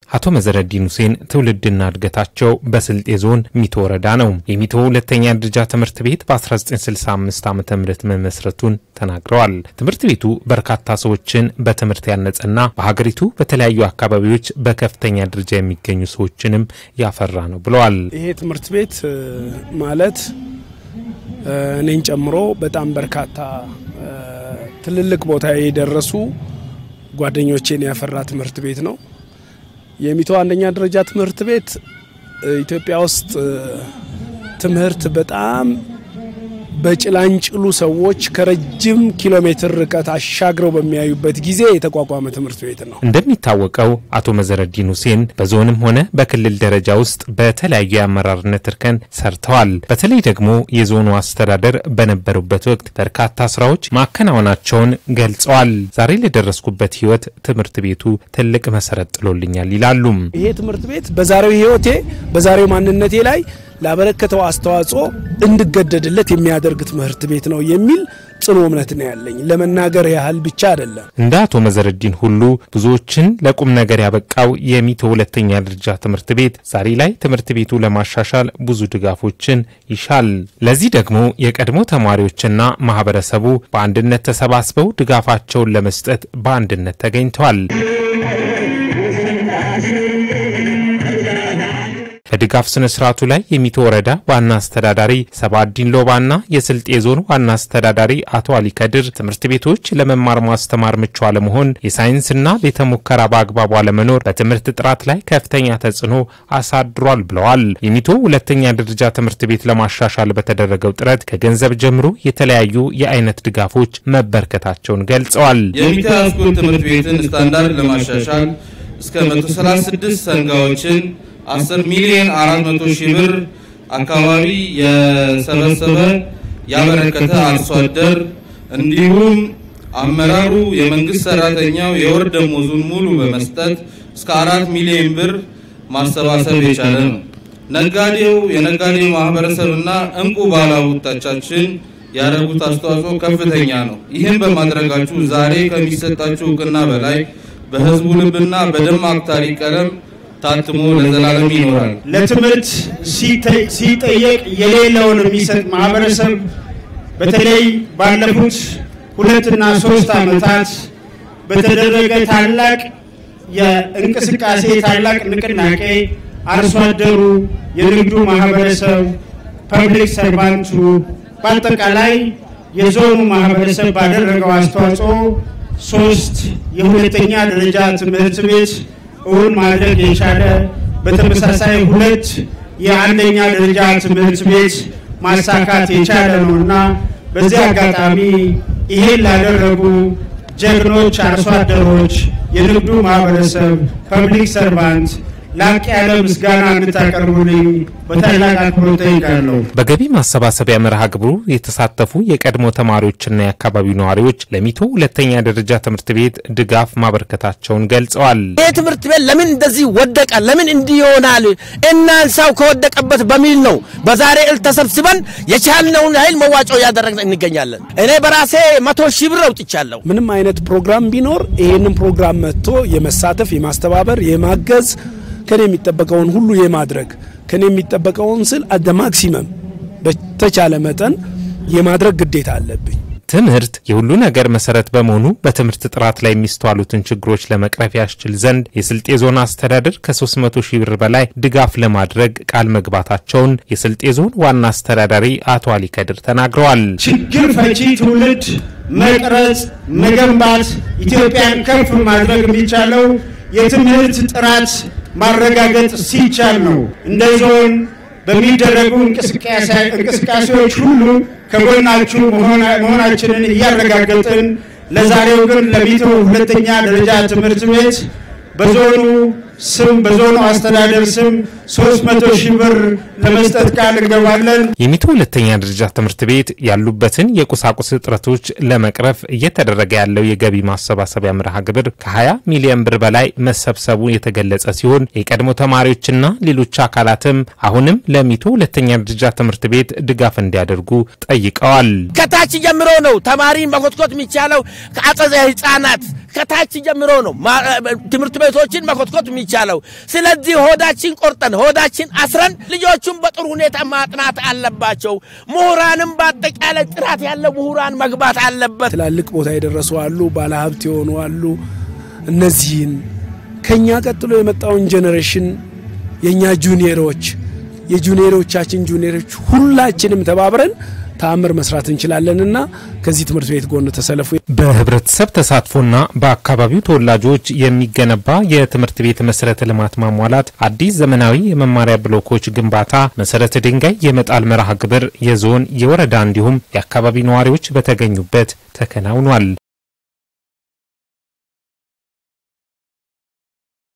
አቶ መዘረዲን ሁሴን ትውልድና እድገታቸው በስልጤ ዞን ሚቶ ወረዳ ነው። የሚቶ ሁለተኛ ደረጃ ትምህርት ቤት በ1965 ዓ ም መመስረቱን ተናግረዋል። ትምህርት ቤቱ በርካታ ሰዎችን በትምህርት ያነጸና በሀገሪቱ በተለያዩ አካባቢዎች በከፍተኛ ደረጃ የሚገኙ ሰዎችንም ያፈራ ነው ብለዋል። ይሄ ትምህርት ቤት ማለት እኔን ጨምሮ በጣም በርካታ ትልልቅ ቦታ የደረሱ ጓደኞቼን ያፈራ ትምህርት ቤት ነው። የሚቶ አንደኛ ደረጃ ትምህርት ቤት ኢትዮጵያ ውስጥ ትምህርት በጣም በጭላንጭሉ ሰዎች ከረጅም ኪሎ ሜትር ርቀት አሻግረው በሚያዩበት ጊዜ የተቋቋመ ትምህርት ቤት ነው። እንደሚታወቀው አቶ መዘረዲን ሁሴን በዞንም ሆነ በክልል ደረጃ ውስጥ በተለያዩ የአመራርነት እርከን ሰርተዋል። በተለይ ደግሞ የዞኑ አስተዳደር በነበሩበት ወቅት በርካታ ስራዎች ማከናወናቸውን ገልጸዋል። ዛሬ ለደረስኩበት ህይወት ትምህርት ቤቱ ትልቅ መሰረት ጥሎልኛል ይላሉም። ይሄ ትምህርት ቤት በዛሬው ህይወቴ በዛሬው ማንነቴ ላይ ላበረከተው አስተዋጽኦ እንድገደድለት የሚያደርግ ትምህርት ቤት ነው የሚል ጽኑ እምነት ነው ያለኝ። ለመናገር ያህል ብቻ አይደለም። እንደ አቶ መዘረዲን ሁሉ ብዙዎችን ለቁም ነገር ያበቃው የሚቶ ሁለተኛ ደረጃ ትምህርት ቤት ዛሬ ላይ ትምህርት ቤቱ ለማሻሻል ብዙ ድጋፎችን ይሻል። ለዚህ ደግሞ የቀድሞ ተማሪዎችና ማህበረሰቡ በአንድነት ተሰባስበው ድጋፋቸውን ለመስጠት በአንድነት ተገኝተዋል። በድጋፍ ስነ ስርዓቱ ላይ የሚቶ ወረዳ ዋና አስተዳዳሪ ሰባዲን ሎባና የስልጤ ዞን ዋና አስተዳዳሪ አቶ አሊ ከድር ትምህርት ቤቶች ለመማር ማስተማር ምቹ አለመሆን፣ የሳይንስና ቤተ ሙከራ በአግባቡ አለመኖር በትምህርት ጥራት ላይ ከፍተኛ ተጽዕኖ አሳድሯል ብለዋል። የሚቶ ሁለተኛ ደረጃ ትምህርት ቤት ለማሻሻል በተደረገው ጥረት ከገንዘብ ጀምሮ የተለያዩ የአይነት ድጋፎች መበርከታቸውን ገልጸዋል። የሚቶ ሃይስኩል ትምህርት ቤትን ስታንዳርድ ለማሻሻል እስከ 136 ሰንጋዎችን 10 ሚሊዮን 400 ሺህ ብር አካባቢ የሰበሰበ ያበረከተ አርሶ አደር እንዲሁም አመራሩ የመንግስት ሰራተኛው የወር ደሞዙን ሙሉ በመስጠት እስከ አራት ሚሊዮን ብር ማሰባሰብ የቻለ ነው። ነጋዴው የነጋዴው ማህበረሰብና እንቁ ባለሀብቶቻችን ያደረጉት አስተዋጽኦ ከፍተኛ ነው። ይህን በማድረጋችሁ ዛሬ ከሚሰጣችሁ እውቅና በላይ በህዝቡ ልብና በደማቅ ታሪክ ቀለም ታትሞ ለዘላለም ይኖራል። ለትምህርት ሲጠየቅ የሌለውን የሚሰጥ ማህበረሰብ በተለይ ባለፉት ሁለትና ሶስት ዓመታት በተደረገ ታላቅ የእንቅስቃሴ ታላቅ ንቅናቄ አርሶ አደሩ፣ የንግዱ ማህበረሰብ፣ ፐብሊክ ሰርቫንቱ በአጠቃላይ የዞኑ ማህበረሰብ ባደረገው አስተዋጽኦ ሶስት የሁለተኛ ደረጃ ትምህርት ቤት እውን ማድረግ የቻለ በተመሳሳይ ሁለት የአንደኛ ደረጃ ትምህርት ቤት ማሳካት የቻለ ነው እና በዚህ አጋጣሚ ይሄን ላደረጉ ጀግኖች አርሶ አደሮች፣ የንግዱ ማህበረሰብ፣ ፐብሊክ ሰርቫንት ላቅ ያለ ምስጋና እንድታቀርቡልኝ በታላቅ አክብሮት ጠይቃለሁ። በገቢ ማሰባሰቢያ መርሃ ግብሩ የተሳተፉ የቀድሞ ተማሪዎችና የአካባቢው ነዋሪዎች ለሚቶ ሁለተኛ ደረጃ ትምህርት ቤት ድጋፍ ማበርከታቸውን ገልጸዋል። ይህ ትምህርት ቤት ለምን እንደዚህ ወደቀ? ለምን እንዲህ ይሆናል? እናንሳው ከወደቀበት በሚል ነው በዛሬ ዕለት ተሰብስበን የቻልነውን ያህል መዋጮ እያደረግን እንገኛለን። እኔ በራሴ መቶ ሺህ ብር አውጥቻለሁ። ምንም አይነት ፕሮግራም ቢኖር ይህንን ፕሮግራም መጥቶ የመሳተፍ የማስተባበር፣ የማገዝ ከኔ የሚጠበቀውን ሁሉ የማድረግ ከኔ የሚጠበቀውን ስል አደ ማክሲመም በተቻለ መጠን የማድረግ ግዴታ አለብኝ። ትምህርት የሁሉ ነገር መሰረት በመሆኑ በትምህርት ጥራት ላይ የሚስተዋሉትን ችግሮች ለመቅረፍ ያስችል ዘንድ የስልጤ ዞን አስተዳደር ከ300 ሺህ ብር በላይ ድጋፍ ለማድረግ ቃል መግባታቸውን የስልጤ ዞን ዋና አስተዳዳሪ አቶ አሊ ከድር ተናግረዋል። ችግር ፈቺ ትውልድ መቅረጽ፣ መገንባት፣ ኢትዮጵያን ከፍ ማድረግ የሚቻለው የትምህርት ጥራት ማረጋገጥ ሲቻል ነው። እንደ ዞን በሚደረጉ እንቅስቃሴዎች ሁሉ ከጎናችሁ መሆናችንን እያረጋገጥን ለዛሬው ግን ለሚቶ ሁለተኛ ደረጃ ትምህርት ቤት በዞኑ ስም በዞኑ አስተዳደር ስም 300 ሺህ ብር ለመስጠት ቃል እንገባለን። የሚቶ ሁለተኛ ደረጃ ትምህርት ቤት ያሉበትን የቁሳቁስ እጥረቶች ለመቅረፍ እየተደረገ ያለው የገቢ ማሰባሰቢያ መርሃ ግብር ከ20 ሚሊዮን ብር በላይ መሰብሰቡ የተገለጸ ሲሆን የቀድሞ ተማሪዎችና ሌሎች አካላትም አሁንም ለሚቶ ሁለተኛ ደረጃ ትምህርት ቤት ድጋፍ እንዲያደርጉ ጠይቀዋል። ከታች ጀምሮ ነው ተማሪ መኮትኮት የሚቻለው። ከአጸደ ህጻናት ከታች ጀምሮ ነው ትምህርት ቤቶችን መኮትኮት የሚቻለው የሚቻለው። ስለዚህ ሆዳችን ቆርጠን ሆዳችን አስረን ልጆቹን በጥሩ ሁኔታ ማጥናት አለባቸው። ምሁራንም በአጠቃላይ ጥራት ያለው ምሁራን መግባት አለበት። ትላልቅ ቦታ የደረሱ አሉ፣ ባለሀብት የሆኑ አሉ። እነዚህን ከኛ ቀጥሎ የመጣውን ጄኔሬሽን የእኛ ጁኒየሮች የጁኒየሮቻችን ጁኒየሮች ሁላችንም ተባብረን ተአምር መስራት እንችላለንና ከዚህ ትምህርት ቤት ጎን ተሰለፉ። በህብረተሰብ ተሳትፎና በአካባቢው ተወላጆች የሚገነባ የትምህርት ቤት መሰረተ ልማት ማሟላት፣ አዲስ ዘመናዊ የመማሪያ ብሎኮች ግንባታ፣ መሰረተ ድንጋይ የመጣል መርሃ ግብር የዞን የወረዳ እንዲሁም የአካባቢ ነዋሪዎች በተገኙበት ተከናውኗል።